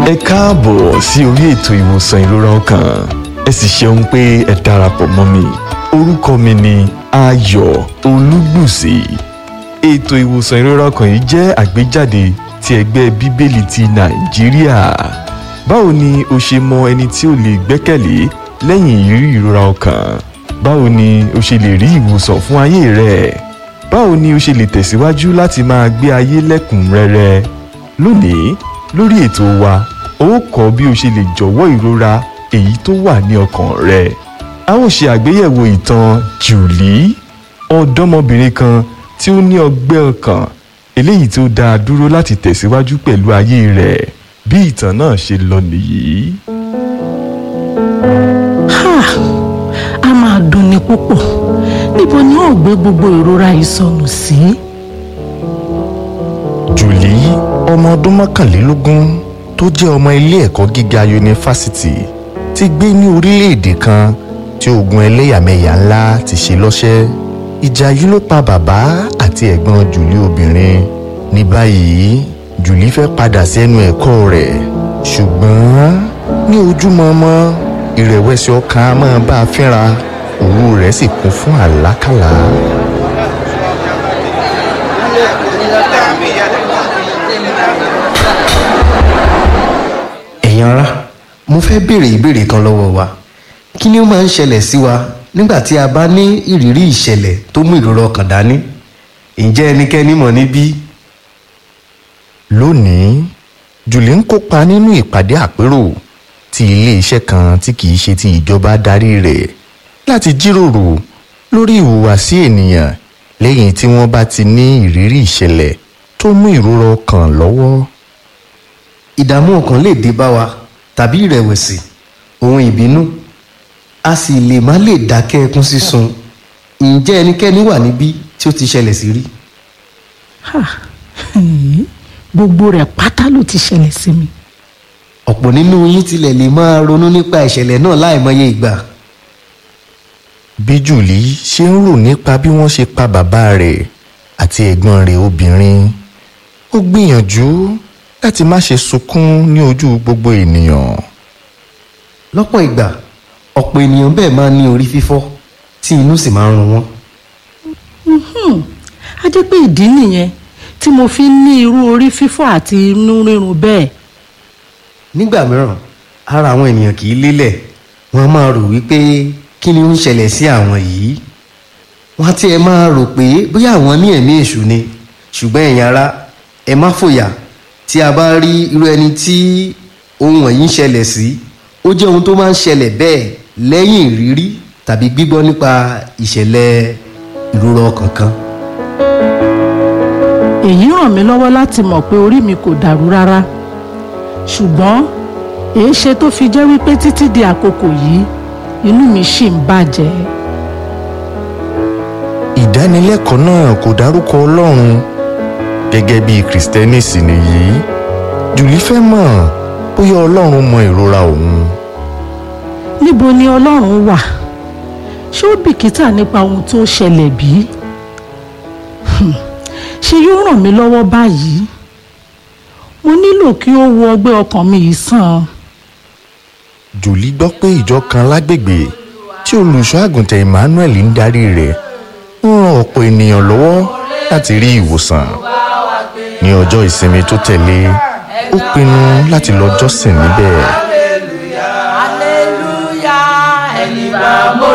ẹ káàbọ̀ sí orí ètò ìwòsàn ìrora ọkàn ẹ sì ṣeun pé ẹ darapọ̀ mọ́ mi orúkọ mi ni ayọ̀ olúgbùsì ètò ìwòsàn ìrora ọkàn yìí jẹ́ àgbéjáde ti ẹgbẹ́ bíbélì ti nàìjíríà báwo ni o ṣe mọ ẹni tí o lè gbẹ́kẹ̀lé lẹ́yìn ìrírí ìrora ọkàn báwo ni o ṣe lè rí ìwòsàn fún ayé rẹ báwo ni o ṣe lè tẹ̀síwájú láti máa gbé ayé lẹ́kùnrẹ́rẹ́ lónìí lórí ètò wa ó kọ́ bí o ṣe lè jọ̀wọ́ ìrora èyí tó wà ní ọkàn rẹ a ó ṣe àgbéyẹ̀wò ìtàn jùlí ọ̀dọ́mọbìnrin kan tí ó ní ọgbẹ́ ọkàn eléyìí tí ó dá a dúró láti tẹ̀síwájú pẹ̀lú ayé rẹ̀ bí ìtàn náà ṣe lọ nìyí. Ha! a máa dunni púpọ̀ níbo ni ó gbé gbogbo ìrora yìí sọnù sí. jùlí ọmọ ọdún mọ́kànlélógún tó jẹ́ ọmọ ilé ẹ̀kọ́ gíga yunifásitì ti gbé ní orílẹ̀-èdè kan tí ogun ẹlẹ́yàmẹ̀yà ńlá ti ṣe lọ́ṣẹ́ ìjà yìí ló pa bàbá àti ẹ̀gbọ́n jùlí obìnrin ní báyìí jùlí fẹ́ padà sí ẹnu ẹ̀kọ́ rẹ̀ ṣùgbọ́n ní ojúmọmọ ìrẹ̀wẹ̀sì ọkàn á máa bá a fínra òru rẹ̀ sì kún fún àlákàlà. ẹ̀yin ará mo fẹ́ béèrè ìbéèrè kan lọ́wọ́ wa kí ni ó máa ń ṣẹlẹ̀ sí wa nígbà tí a bá ní ìrírí ìṣẹ̀lẹ̀ tó mú ìrora ọkàn dání ǹjẹ́ ẹnikẹ́ni mọ̀ níbí lónìí jùlí ń kópa nínú ìpàdé àpérò tí iléeṣẹ́ kan tí kìí ṣe ti ìjọba darí rẹ̀ láti jíròrò lórí ìhùwàsí ènìyàn lẹ́yìn tí wọ́n bá ti ní ìrírí ìṣẹ̀lẹ̀ tó mú ìrora ọkàn lọ́wọ́. ìdààmú ọkàn lè dé bá wa tàbí ìrẹ̀wẹ̀sì ohun ìbínú a sì lè má lè dákẹ́ ẹkún sísun ǹjẹ́ ẹnikẹ́ni wà níbí tí ó ti ṣẹlẹ̀ sí rí Ha! Hmm. gbogbo rẹ̀ pátá ló ti ṣẹlẹ̀ sí mi. ọ̀pọ̀ nínú yín tilẹ̀ lè máa ronú nípa ìṣẹ̀lẹ̀ náà láìmọye ìgbà bí jùlí ṣe ń rò nípa bí wọ́n ṣe pa bàbá rẹ̀ àti ẹ̀gbọ́n rẹ̀ obìnrin ó gbìyànjú láti má ṣe sunkún ní ojú gbogbo ènìyàn. lọ́pọ̀ ìgbà ọ̀pọ̀ ènìyàn bẹ́ẹ̀ máa ń ní orí fífọ́ tí inú sì máa ń run wọ́n Hmm. a jẹ́ pé ìdí nìyẹn tí mo fi ń ní irú orí fífọ́ àti inú rírun bẹ́ẹ̀. nígbà mìíràn ara àwọn ènìyàn kì í lélẹ̀ wọ́n á máa rò wípé kí ni ó ń ṣẹlẹ̀ sí àwọn yìí wọ́n á tiẹ̀ máa rò pé bóyá àwọn ní ẹ̀mí èṣù ni ṣùgbọ́n ẹ̀yin ará ẹ má fòyà tí a bá rí irú ẹni tí ohun wọ̀nyí ń ṣẹlẹ̀ sí ó jẹ́ ohun tó máa ń ṣẹlẹ̀ bẹ́ẹ̀ lẹ́yìn ìrírí tàbí gbígbọ́ nípa ìṣẹ̀lẹ̀ ìrora ọkàn kan èyí ràn mí lọ́wọ́ láti mọ̀ pé orí mi kò dàrú rárá ṣùgbọ́n èéṣe tó fi jẹ́ wípé títí di àkókò yìí inú mi ṣì ń bàjẹ́. ìdánilẹ́kọ̀ọ́ náà kò dárúkọ ọlọ́run gẹ́gẹ́ bí kìrìsìtẹ́nì sì nìyí jùlí fẹ́ mọ̀ bóyá ọlọ́run mọ ìrora òun níbo ni ọlọ́run wà ṣé ó bìkítà nípa ohun tó ṣẹlẹ̀ bí? Hmm. ṣé yóò ràn mí lọ́wọ́ báyìí? mo nílò kí ó wo ọgbẹ́ ọkàn mi yìí sàn. jùlí gbọ́ pé ìjọ kan lágbègbè tí olùṣọ́ àgùntàn emmanuel ń darí rẹ̀ ń ran ọ̀pọ̀ ènìyàn lọ́wọ́ láti rí ìwòsàn ní ọjọ́ ìsinmi tó tẹ̀lé ó pinnu láti lọ jọ́sìn níbẹ̀. hallelujah ẹni bá mo